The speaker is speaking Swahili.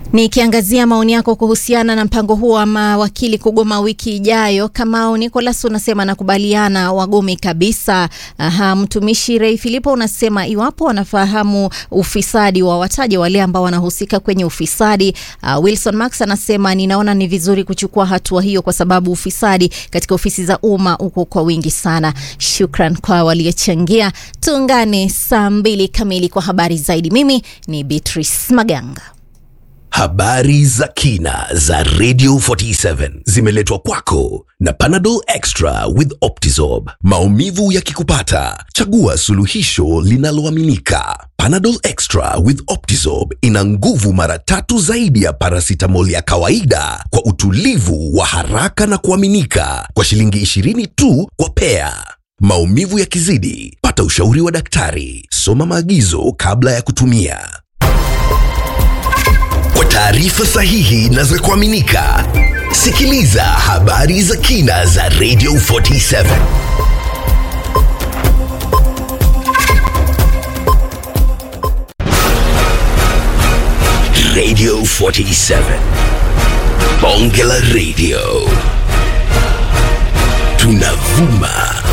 Nikiangazia maoni yako kuhusiana na mpango huo wa mawakili kugoma wiki ijayo, Kamau Nicolas unasema nakubaliana, wagome kabisa. Aha, mtumishi Ray Filipo unasema iwapo wanafahamu ufisadi wa wataje wale ambao wanahusika kwenye ufisadi. Uh, Wilson Max anasema ninaona ni vizuri kuchukua hatua hiyo kwa sababu ufisadi katika ofisi za umma uko kwa wingi sana. Shukran kwa waliochangia. Tuungane saa mbili kamili kwa habari zaidi. Mimi ni Beatrice Maganga. Habari za kina za Radio 47 zimeletwa kwako na Panadol Extra with Optizorb. Maumivu yakikupata, chagua suluhisho linaloaminika. Panadol Extra with Optizorb ina nguvu mara tatu zaidi ya paracetamol ya kawaida kwa utulivu wa haraka na kuaminika kwa shilingi 20 tu kwa pea. Maumivu yakizidi, pata ushauri wa daktari. Soma maagizo kabla ya kutumia. Kwa taarifa sahihi na za kuaminika, sikiliza habari za kina za Radio 47. Radio 47. Bonge la Radio. Tunavuma